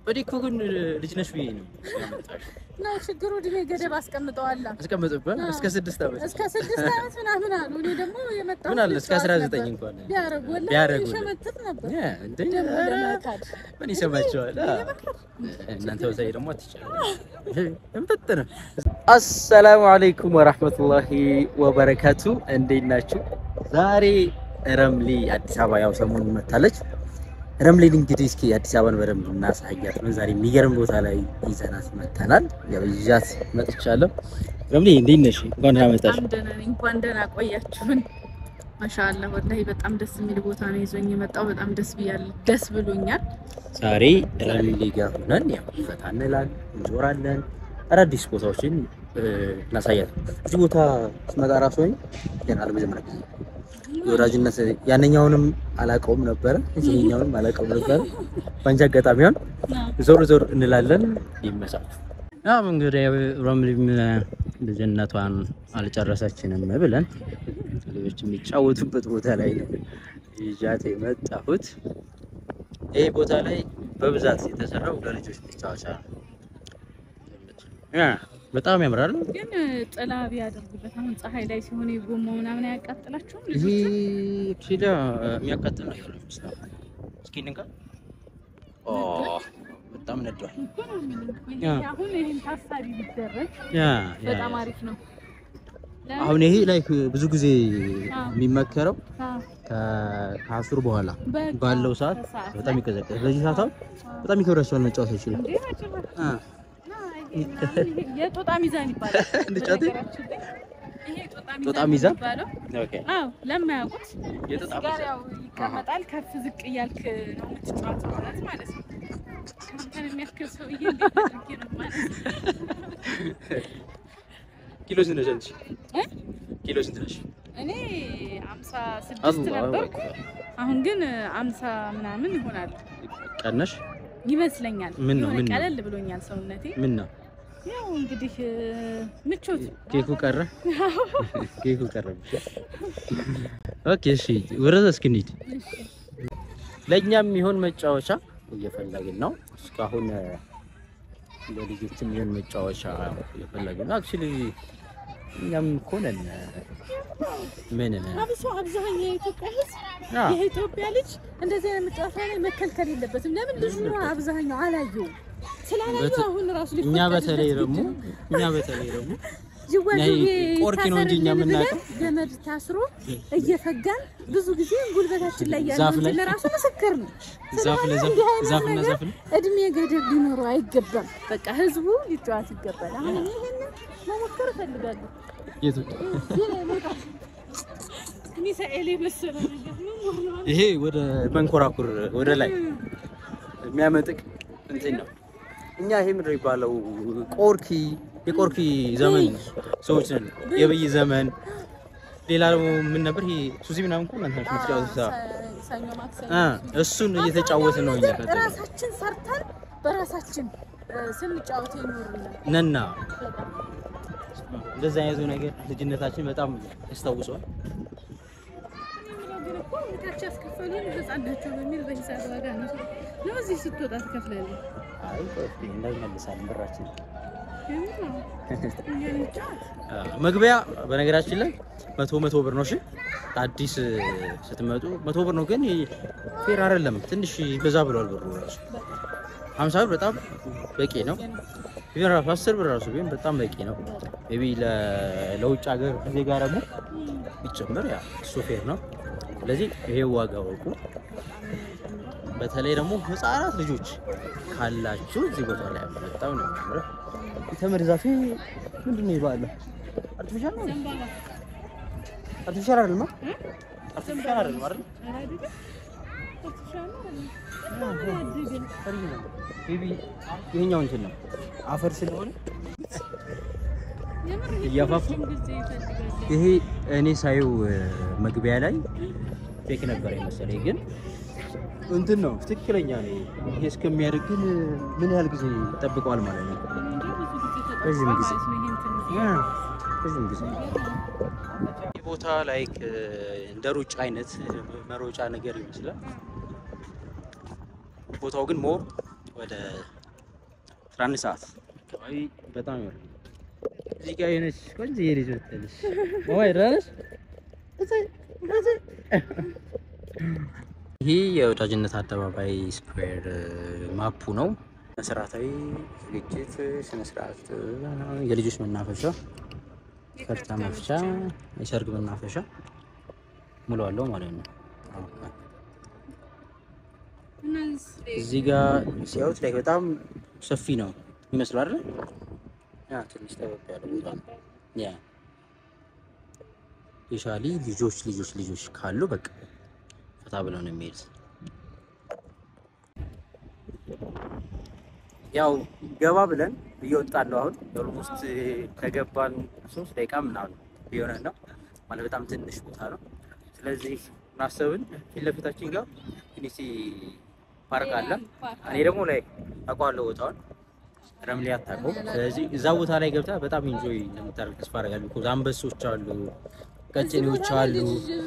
ወዲህ እኮ ግን ልጅ ነሽ ብዬ ነው ያመጣሽ። እና ችግሩ እድሜ ገደብ አስቀምጠዋል። አስቀመጡበት እስከ ስድስት ዓመት እስከ ስድስት ዓመት ምናምን አሉ። እኔ ደግሞ የመጣሁት ምን አለ እስከ ልጫወት 19 ነበር። እንኳን ቢያረጉ ወላሂ ቢያረጉ ይሸመጥጥ ነበር። ያ እንዴ ደግሞ ኧረ፣ ለመካድ ምን ይሰማቸዋል? አ፣ እናንተ በተለይ ደግሞ አትቻሉ እምጥጥ ነው። አሰላሙ አለይኩም ወራህመቱላሂ ወበረካቱ። እንዴት ናችሁ? ዛሬ ረምሊ አዲስ አበባ ያው ሰሞኑን መታለች። ረምሊን እንግዲህ እስኪ አዲስ አበባን በደንብ እናሳያት ነው። ዛሬ የሚገርም ቦታ ላይ ይዘናት መተናል። ያው ይዣት መጥቻለሁ። ረምሊ እንዴት ነሽ? እንኳን ደህና መጣሽ። በጣም ደህና ነኝ። እንኳን ደህና ቆያችሁን። ማሻአላ ወላሂ በጣም ደስ የሚል ቦታ ነው ይዞኝ የመጣው። በጣም ደስ ብያለሁ፣ ደስ ብሎኛል። ዛሬ ረምሊ ጋር ሆነን ያው ፈታ እንላለን፣ እንዞራለን፣ አዳዲስ ቦታዎችን እ፣ እናሳያት። እዚህ ቦታ ስመጣ ራሱ ሆኝ ገና ለመጀመሪያ ጊዜ የወዳጅነት ያነኛውንም አላውቀውም ነበረ፣ ይሄኛውንም አላውቀውም ነበረ። በአንቺ አጋጣሚ ሆን ዞር ዞር እንላለን። ይመሳል። ያው እንግዲህ ረምሊም ልጅነቷን አልጨረሰችንም ብለን ልጆች የሚጫወቱበት ቦታ ላይ ነው ይዣት የመጣሁት። ይህ ቦታ ላይ በብዛት የተሰራው ለልጆች መጫወቻ ነው። ያ በጣም ያምራል። ግን ጥላ ቢያደርጉበት አሁን ፀሐይ ላይ ሲሆን የጎማው ምናምን አያቃጥላችሁም? ይህ ልጆቹ ኪዳ የሚያቃጥል ነገር ነው የሚመስለው። እስኪ እንንካ። ኦ በጣም ነዷል። እኮ ነው የምልህ። ያ። ይሄ አሁን ይሄን ታሳቢ ቢደረግ ያ ያ በጣም አሪፍ ነው። ለምን? አሁን ይሄ ላይ ብዙ ጊዜ አዎ። የሚመከረው አዎ፣ ከ- ከአስር በኋላ በቃ ባለው ሰዓት ከሰዓት በጣም ላይ። ይቀዘቀዝ። በዚህ ሰዓት አሁን በጣም ይከብዳቸዋል መጫወት አይችልም። እንዴ በጭራሽ። አ እና ይሄ ምናምን ይሄ የጦጣ ሚዛን ይባላል። እንድጫወት? በነገራችን ላይ ይሄ ጦጣ ጦጣ ሚዛን ሚዛን? የሚባለው ኦኬ አዎ፣ ለማያውቁት የጦጣ እዚህ ጋር ሚዛን። ያው ይቀመጣል። ከፍ ዝቅ እያልክ ነው የምትጫወተው ማለት ማለት ነው። አንተን የሚያክል ሰውዬ እንዴት አድርጌ ነው ማለት ኪሎ ስንት ነሽ አንቺ? እ? ኪሎ ስንት ነሽ? እኔ አምሳ ስድስት አላሁ ነበርኩ። አክበር። አሁን ግን አምሳ ምናምን ይሆናል ቀነሽ? ይመስለኛል። ምን ነው? የሆነ ምን ነው? ቀለል ብሎኛል ሰውነቴ። ምን ነው ያው እንግዲህ እ፣ ምቾት ኬኩ ቀረ? ኬኩ ቀረ ብቻ። ኦኬ እሺ፣ ወረደ እስኪ እንሂድ። ለእኛም የሚሆን መጫወቻ እየፈለግን ነው። እስካሁን እ፣ ለልጆችም የሚሆን መጫወቻ እየፈለግን ነው። አክቹሊ እኛም እኮ ነን እ፣ ምን ነን? አብሶ አብዛኛው የኢትዮጵያ ሕዝብ አ፣ የኢትዮጵያ ልጅ እንደዚህ አይነት መጫወቻ ላይ መከልከል የለበትም። ለምን ልጁ ነው አብዛኛው አላየው ስላላየው በት- አሁን ራሱ እኛ በተለይ ሊፈቀድለት ደግሞ ግድ ነው። እኛ በተለይ ደግሞ ጅዋጅዌ ቆርኪ ነው እንጂ እኛ ይታሰርልን የምናውቀው። ብለን ገመድ ታስሮ እየፈጋን ብዙ ጊዜ ጉልበታችን ላይ ያለው ዛፍ ላይ? እንትን ራሱ ምስክር ነው። ዛፍ ስለሆነ ለዛፍ እንዲህ አይነት ዛፍና ነገር ዛፍ ነው። እድሜ ገደብ ሊኖረው አይገባም። በቃ ህዝቡ ሊጫወት ይገባል። አሁን እኔ ይሄንን መሞከር እፈልጋለሁ። የቱ? እዚህ ላይ መውጣት ሚሳኤል የመሰለ ነገር ነው ሆኗል። ይሄ ወደ መንኮራኩር ወደ ላይ የሚያመጥቅ እንትን ነው። እኛ ይሄ ምንድን ነው የሚባለው? ቆርኪ የቆርኪ ዘመን ሰዎች ነን። የብይ ዘመን ሌላ ደግሞ ምን ነበር? ይሄ ሱዚ ምናምን እኮ እናንተ ናችሁ የምትጫወቱት። አዎ። ሰኞ ማክሰኞ አ እሱን እየተጫወትን ነው እኛ ከዛ ራሳችን ሰርተን በራሳችን እ፣ ስንጫወት ይኖሩናል። ነና እንደዛ አይነቱ ነገር ልጅነታችን በጣም ያስታውሰዋል። ግን እኮ ታች ያስከፈሉን ህፃን ናቸው በሚል በሂሳብ ዋጋ ነው ነው እዚህ ስትወጣ ትከፍላለህ። አይ ቆይ እንዳይመልሳለን ብራችን የምር ነው። እኛ እንጫወት። መግቢያ በነገራችን ላይ መቶ መቶ ብር ነው። እሺ አዲስ ስትመጡ መቶ ብር ነው፣ ግን ፌር አይደለም። ትንሽ በዛ ብሏል ብሩ ራሱ። ሀምሳ ብር በጣም በቂ ነው። ቢሆን ራሱ አስር ብር ራሱ ቢሆን በጣም በቂ ነው። ሜይ ቢ ለውጭ ሀገር ዜጋ ደግሞ ቢጨምር ያ እሱ ፌር ነው። ስለዚህ ይሄ ዋጋ ወቁ። በተለይ ደግሞ ህፃናት ልጆች ካላችሁ እዚህ ቦታ ላይ በጣም ነው የሚያምረው። የተምር ዛፌ ምንድን ነው ይባላል? አርቲፊሻል ነው? ዘንባባ አርቲፊሻል አይደለም? አርቲፊሻል አይደለም አይደል? ኧረ አይደለም። አርቲፊሻል ነው አይደለም። በጣም ነው ያደገ። ኦሪጂናል ነው። ቤቢ ይሄኛው እንትን ነው አፈር ስለሆነ የምር ይሄ እያፋፉ? ረጅም ጊዜ ይፈልጋል። ይሄ እኔ ሳየው እ፣ መግቢያ ላይ ፌክ ነበር የመሰለኝ፣ ግን እንትን ነው ትክክለኛ ነው። ይሄ እስከሚያደርግ ግን ምን ያህል ጊዜ ይጠብቀዋል ማለት ነው? እኔ እንጃ ብዙ ጊዜ ተጠቅሟል ረዥም ጊዜ። ማለት ነው ይሄ እንትን ያ ረዥም ጊዜ ይህ ቦታ ላይክ እንደ ሩጫ አይነት መሮጫ ነገር ይመስላል። ቦታው ግን ሞር ወደ 11 ሰዓት አካባቢ በጣም ይወርድ። እዚህ ጋር የሆነች ቆንጆ የልጅ ወጥተልሽ ወይ ራስ ይህ የወዳጅነት አደባባይ ስኩዌር ማፑ ነው። መሰረታዊ ዝግጅት ስነስርዓት፣ የልጆች መናፈሻ፣ ከርታ መፍቻ፣ የሰርግ መናፈሻ ሙሉ አለው ማለት ነው። እዚህ ጋር ሲያዩት ላይ በጣም ሰፊ ነው ይመስላል አይደል? ያ ትንሽ ጠበብ ያለ ቦታ ነው። ያ ስፔሻሊ ልጆች ልጆች ልጆች ካሉ በቃ ፈታ ብለው ነው የሚሄዱት። ያው ገባ ብለን እየወጣን ነው አሁን ኦልሞስት ከገባን ሶስት ደቂቃ ምናምን የሆነ ነው ማለት በጣም ትንሽ ቦታ ነው። ስለዚህ ማሰብን ፊት ለፊታችን ጋር ፊኒሲ ፓርክ አለ። እኔ ደግሞ ላይ አውቀዋለሁ ቦታውን ረምሊ አታውቀውም። ስለዚህ እዛ ቦታ ላይ ገብታ በጣም ኢንጆይ እንደምታደርግ ተስፋ አደርጋለሁ። ቢኮዝ አንበሶች አሉ፣ ቀጭኔዎች አሉ።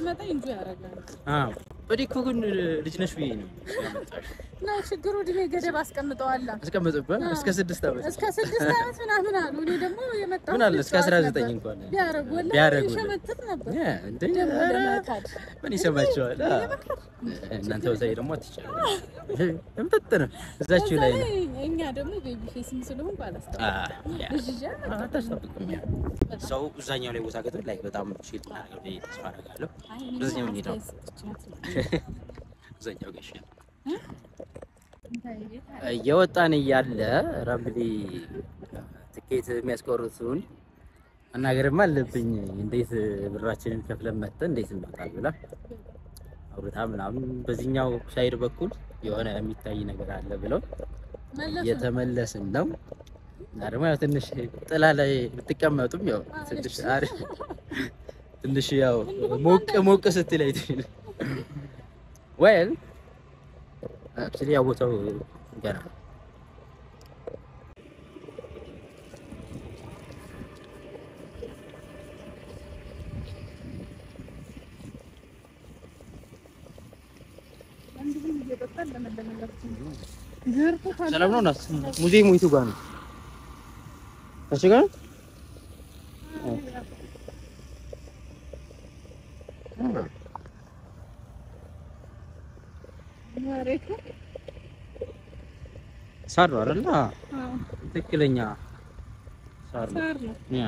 አዎ እኔ እኮ ግን ልጅ ነሽ ብዬ ነው ያመጣሽ። እና ችግሩ እድሜ ገደብ አስቀምጠዋላ አስቀምጥበት እስከ ስድስት ዓመት እስከ ስድስት ዓመት ምናምን አሉ። እኔ ደግሞ የመጣሁት ምን አለ እስከ ልጅ አስራ ነበር። ዘጠኝ እንኳን ቢያረጉ ወላሂ ቢያረጉ ይሸመጥጥ ነበር። ያ እንዴ ደግሞ ኧረ ለመካድ ምን ይሰማቸዋል? አ፣ እናንተ በተለይ ደግሞ አትቻሉ እምጥጥ ነው እዛችሁ ላይ ነው። በዛ ላይ እኛ ደግሞ ቤቢ ፌስም ስለሆንኩ አ፣ አላስታውቅም። ያ። ልጅ ይዤ አልመጣም። አታስጠብቅም። ያ ሰው እዛኛው ላይ ቦታ ገጥቶ ላይ በጣም ሺል እናደርገው ብዬ ተስፋ አደርጋለሁ። አይ እኔ በዚህኛው የምንሄደው አስተያየት ሰጥቻት ነው። እዛኛው ጋር ይሻላል። እንታይ ቤት አለ? እየወጣን እያለ ረምሊ ትኬት የሚያስቆርጡን አናገርም አለብኝ። እንዴት ብራችንን ከፍለን መጥተን እንዴት እንወጣል ብላ አውርታ ምናምን በዚህኛው ሳይድ በኩል የሆነ የሚታይ ነገር አለ ብለው መለሱ። እየተመለስን ነው። እና ደግሞ ያው ትንሽ ጥላ ላይ ብትቀመጡም ያው ትንሽ አሪፍ ትንሽ ያው ሞቅ ሞቅ ስትል አይተል ወይል አክቹሊ ያው ቦታው ገና እንዲሁም እየጠጣን ለመለመላችን ገርፎ ካለ ሰላም ነው። ናት ሙዚየሙ የቱ ጋር ነው? እሱ ጋር ነው? መሬቱ ሳር ነው አይደል? አዎ፣ አዎ፣ ትክክለኛ ሳር ነው። ሳር ነው። ያ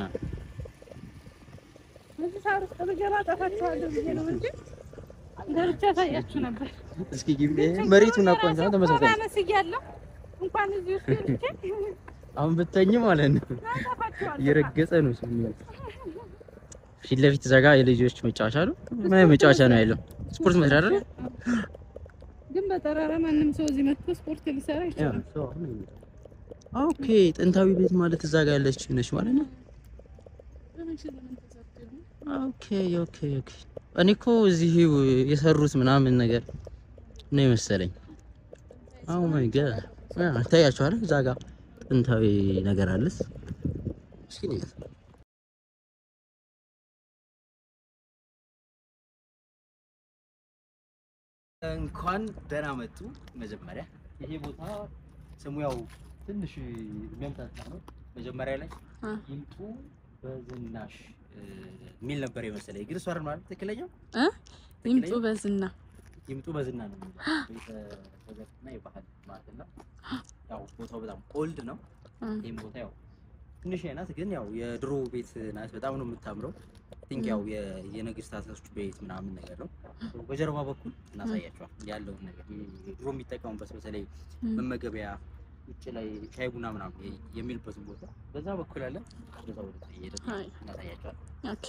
እዚህ ሳር ውስጥ ብገባ ጠፋችኋለሁ ብዬ ነው እንጂ ገብቼ አሳያችሁ ነበር። እስኪ ግቢ መሬቱን አቋንታ ተመሳሳይ አነስ እያለሁ እንኳን እዚህ ውስጥ ገብቼ አሁን ብተኝ ማለት ነው ጠፋችኋለሁ። እየረገጸ ነው ስሚል ፊት ለፊት ዘጋ የልጆች መጫወቻ ነው። ምን መጫወቻ ነው ያለው? ስፖርት መስሪያ አይደል? ግን በጠራራ ማንም ሰው እዚህ መጥቶ ስፖርት ሊሰራ ይችላል። ኦኬ ጥንታዊ ቤት ማለት እዛ ጋር ያለች ነች ማለት ነው። በመቼ ዘመን ተሰርቶ ይሆን? ኦኬ ኦኬ ኦኬ። እኔ እኮ እዚህ የሰሩት ምናምን ነገር ነው የመሰለኝ። አዎ ማይ ጋድ ታያችኋል። እዛ ጋር ጥንታዊ ነገር አለስ። እስኪ ነው እንኳን ደህና መጡ። መጀመሪያ ይሄ ቦታ ስሙ ያው ትንሽ የሚያምታታ ነው። መጀመሪያ ላይ አ ይምጡ በዝናሽ እ፣ የሚል ነበር የመሰለኝ። ግን እሷ አይደል ማለት ትክክለኛው እ ይምጡ በዝና ይምጡ በዝና ነው የሚለው ቤተሰብና የባህል ማለት ነው። ያው ቦታው በጣም ኦልድ ነው። እ ይህም ቦታ ያው ትንሽ ናት፣ ግን ያው የድሮ ቤት ናት። በጣም ነው የምታምረው። ቲንክ ያው የ- የነገስታቶች ቤት ምናምን ነገር ነው። በጀርባ በኩል እናሳያቸዋል ያለውን ነገር ይሄ ድሮ የሚጠቀሙበት በተለይ እ መመገቢያ ውጭ ላይ ሻይ ቡና ምናምን የ- የሚልበትን ቦታ በዛ በኩል አለ። በዛ ወደ አይ። እናሳያቸዋል። ኦኬ።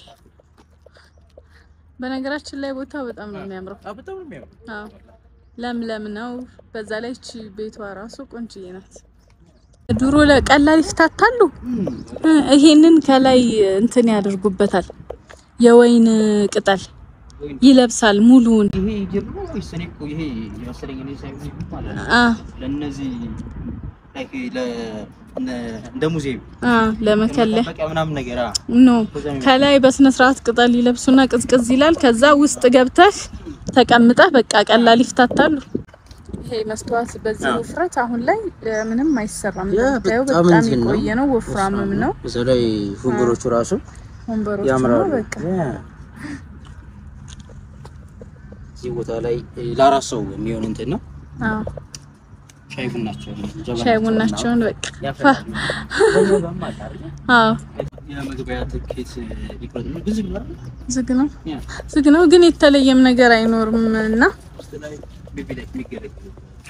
በነገራችን ላይ ቦታው በጣም ነው የሚያምረው። አዎ፣ በጣም ነው የሚያምረው። አዎ ለምለም ነው። በዛ ላይ እቺ ቤቷ ራሱ ቆንጅዬ ናት። ድሮ ለቀላል ይፍታታሉ። እ ይሄንን ከላይ እንትን ያደርጉበታል። የወይን ቅጠል ይለብሳል ሙሉውን። ይሄ ጅብ ነው ወይስ እኔ እኮ ይሄ የመሰለኝ እኔ ሳይሆን ይሄ ማለት ነው አ ለእነዚህ ላይክ ለ እነ- እንደ ሙዚየም አ ለመከለያ መጠበቂያ ምናምን ነገር አ ኖ ከላይ በስነ ስርዓት ቅጠል ይለብሱና ቅዝቅዝ ይላል። ከዛ ውስጥ ገብተህ ተቀምጠህ በቃ ቀላል ይፍታታሉ። ይሄ መስተዋት በዚህ አዎ። ውፍረት አሁን ላይ እ፣ ምንም አይሰራም። ያ እንደምታየው በጣም በጣም እንትን ነው። የቆየ ነው፣ ወፍራምም ነው። በዛ ላይ ወንበሮቹ ራሱ ወንበሮቹ ነው ያምራሉ። በቃ ያ። እዚህ ቦታ ላይ እ፣ ለአራት ሰው የሚሆን እንትን ነው። አዎ ሻይ ቡናቸው ሻይ ቡናቸውን በቃ ፋ ያፈላሉ። በዛው ጋርም አለ አይደል? አዎ የመግቢያ ትኬት ሊቆርጥ ነው። ግን ዝግ ነው አይደል? ዝግ ነው ያ። ዝግ ነው፣ ግን የተለየም ነገር አይኖርም እና ውስጥ ላይ ግቢ ላይ የሚገለግሉ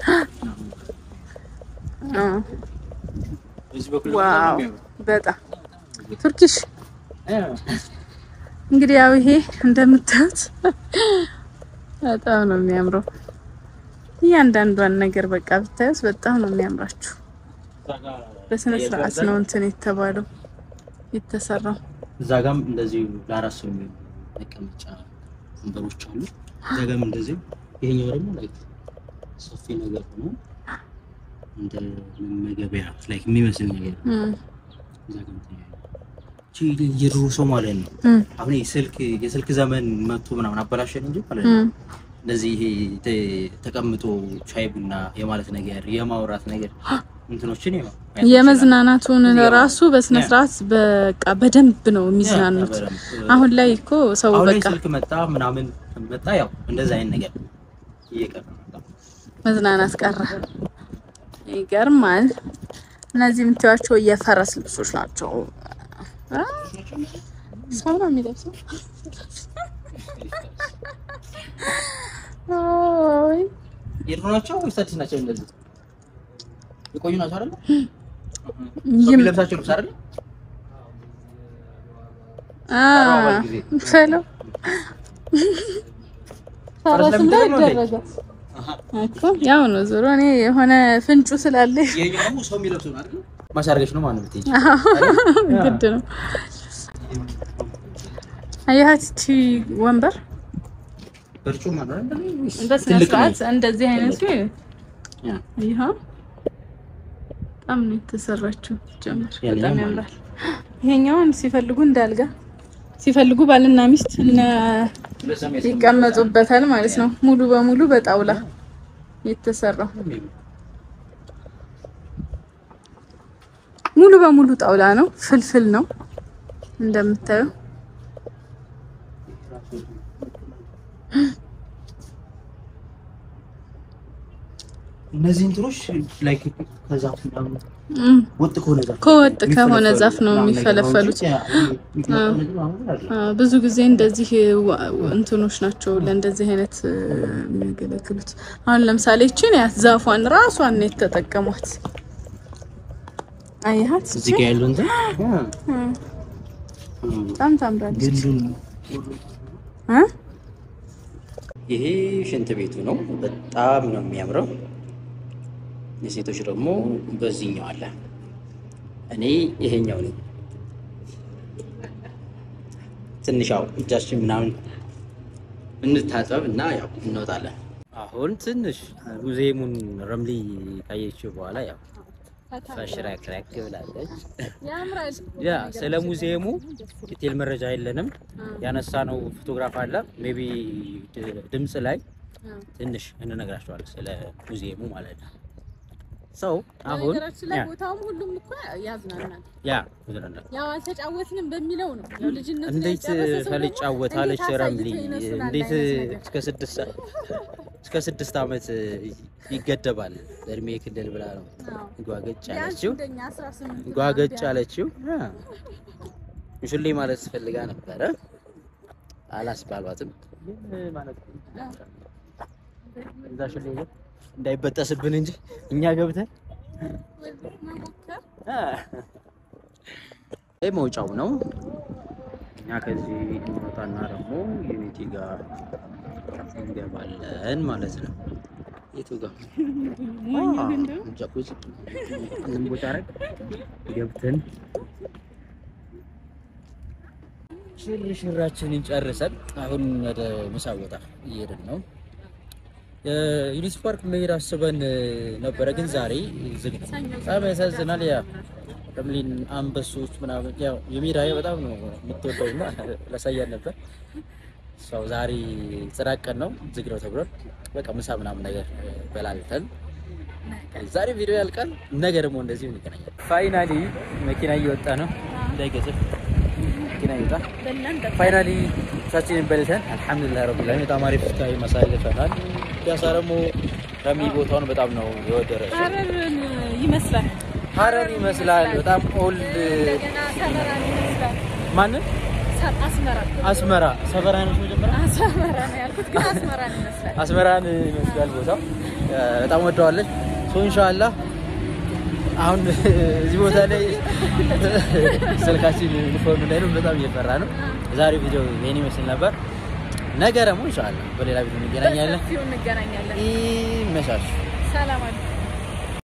አዎ በዚህ በኩል ዋው ደግሞ በጣም ቱርኪሽ ያ። እንግዲህ ያው ይሄ እንደምታዩት በጣም ነው የሚያምረው። እያንዳንዷን ነገር በቃ ብታዩት በጣም ነው የሚያምራችሁ። እዛ ጋር በስነ ስርዓት ነው እንትን የተባለው የተሰራው። እዛ ጋም እንደዚሁ ለአራት ሰው የሚሆኑ መቀመጫ ወንበሮች አሉ። እዛ ጋም እንደዚሁ ይሄኛው ደግሞ ላይክ ሰፊ ነገር ሆኖ እንደ መመገቢያ ላይክ የሚመስል ነገር እም፣ እዛ ጋም ተያይዞ እቺ የድሮ ሰው ማለት ነው። እም፣ አሁን ይሄ ስልክ የስልክ ዘመን መጥቶ ምናምን አበላሸን እንጂ ማለት ነው። እም። እንደዚህ ይሄ ተ- ተቀምጦ ሻይ ቡና የማለት ነገር የማውራት ነገር እንትኖችን ያው ማየት እንችላለን። የመዝናናቱን እዚህ ጋር ራሱ በስነ ስርዓት በቃ በደንብ ነው የሚዝናኑት። ያ፣ በደንብ። አሁን ላይ እኮ ሰው አሁን ላይ በቃ ስልክ መጣ ምናምን መጣ ያው እንደዛ አይነት ነገር እየቀረ መጣ። መዝናናት ቀረ። ይገርማል። እነዚህ የምታዩዋቸው የፈረስ ልብሶች ናቸው። አ? ሰው ነው የሚለብሰው። አይ የድሮ ናቸው ወይስ አዲስ ናቸው? እንደዚህ የቆዩ ናቸው አይደል? ይም ለብሳቸው ልብስ አይደል? አ ተራዋል ጊዜ። ፈለው ፈረስ ለምን ደግሞ እንዴ? እንዳይደረጋት እኮ ያው ነው ዞሮ እኔ የሆነ ፍንጩ ስላለ ይሄኛው ደግሞ ሰው የሚለብሰው ነው አይደል? ማሳረገች ነው ማለት ነው። ግድ ነው። አያት እቺ ወንበር በርጩማ ነው አይደል? በስነ ትልቅ ነው። ስርዓት እንደዚህ አይነቱ ያ ይኸው በጣም ነው የተሰራችው። ጀምር ያንኛው በጣም ማለት ያምራል። ይሄኛውን ሲፈልጉ እንዳልጋ ሲፈልጉ ባልና ሚስት እነ በሰሜን ይቀመጡበታል ማለት ነው። ሙሉ በሙሉ በጣውላ የተሰራው ሙሉ በሙሉ ጣውላ ነው። ፍልፍል ነው እንደምታዩ። እነዚህ እንትኖች ላይክ ከዛፍ ምናምን እም፣ ወጥ ከሆነ ዛፍ ከወጥ ከሆነ ዛፍ ነው ምናምን ነገር ነው የሚፈለፈሉት። እንጂ ያ የሚፈለፈሉ ነገር አሁን አይደለም። አ፣ ብዙ ጊዜ እንደዚህ ዋ- እንትኖች ናቸው ለእንደዚህ አይነት እ፣ የሚያገለግሉት። አሁን ለምሳሌ እቺን ያት ዛፏን ራሷን ነው የተጠቀሟት። አያት እዚህ ጋር ያለው እንትን በጣም ታምራለች። ግንዱን እ? ይሄ ሽንት ቤቱ ነው። በጣም ነው የሚያምረው። የሴቶች ደግሞ በዚህኛው አለ። እኔ ይሄኛው ነኝ። ትንሽ ያው እጃችን ምናምን እንታጠብ እና ያው እንወጣለን። አሁን ትንሽ ሙዚየሙን ረምሊ ካየችው በኋላ ያው ፈሽረክረክ ብላለች። ያምራል። ያ ስለ ሙዚየሙ ዲቴል መረጃ የለንም። ያነሳነው ፎቶግራፍ አለ። ሜቢ ድምፅ ላይ ትንሽ እንነግራቸዋለን ስለ ሙዚየሙ ማለት ነው። ሰው አሁን በነገራችን ላይ ያ ቦታውም ሁሉም እኮ ያዝናናል። ያ ይዝናናል። ያው አልተጫወትንም በሚለው ነው። ያው ልጅነት ላይ እንዴት የጨረሰ ሰው ደግሞ ካልጫወታለች እንዴት ረምሊ አሳይቶ ይመስላል እንዴት አይነት ነገር። እስከ ስድስት ሰ- እስከ ስድስት ዓመት ይገደባል እድሜ ክልል ብላ ነው አዎ። ጓገጭ ቢያንስ ያለችው እንደኛ 18 ጓገጭ ያለችው ሙሽሌ ማለት ስፈልጋ ነበረ አላስባሏትም። ማለት እዛ ሽሌ ግን እንዳይበጠስብን እንጂ እኛ ገብተን መሞከር ይህ መውጫው ነው። እኛ ከዚህ እንወጣና ደግሞ ዩኒቲ ጋር እንገባለን ማለት ነው። የቱ ጋር ጃኩዚ እንም ቦታ ላይ ገብተን ሽርሽራችንን ጨርሰን አሁን ወደ ምሳ ቦታ እየሄድን ነው። ዩኒቲ ፓርክ መሄድ አስበን ነበረ፣ ግን ዛሬ ዝግ ነው። በጣም ያሳዝናል። ያ ረምሊን አንበሶች ምናምን ያው የሜዳዬ በጣም ነው የምትወደው እና ላሳያን ነበር። ሰው ዛሬ ጽዳት ቀን ነው፣ ዝግ ነው ተብሏል። በቃ ምሳ ምናምን ነገር በላልተን ዛሬ ቪዲዮ ያልቃል። ነገ ደግሞ እንደዚህ እንገናኛለን። ፋይናሊ መኪና እየወጣ ነው፣ እንዳይገጭ መኪና ይወጣ። ፋይናሊ ምሳችንን በልተን አልሐምዱሊላህ ረቢል ዓለሚን በጣም አሪፍ ታይም አሳልፈናል። ፒያሳ ደግሞ ረሚ ቦታውን በጣም ነው የወደረችው። ሀረርን ይመስላል። ሀረር ይመስላል። በጣም ኦልድ እንደገና ሰመራን ይመስላል። ማንን ሰ- አስመራ አስመራ ሰፈራ ነው መጀመሪያ አስመራ ነው ያልኩት፣ ግን አስመራን ይመስላል። አስመራን ይመስላል ቦታው። በጣም ወደዋለች። ሶ ኢንሻአላህ አሁን እዚህ ቦታ ላይ ስልካችን ፎን ላይ ነው። በጣም እየፈራ ነው። ዛሬ ቪዲዮ ይሄን ይመስል ነበር። ነገ ደግሞ ኢንሻአላህ በሌላ ቪዲዮ እንገናኛለን። በሰፊው እንገናኛለን። ይመሻሽ። ሰላም አለይኩም።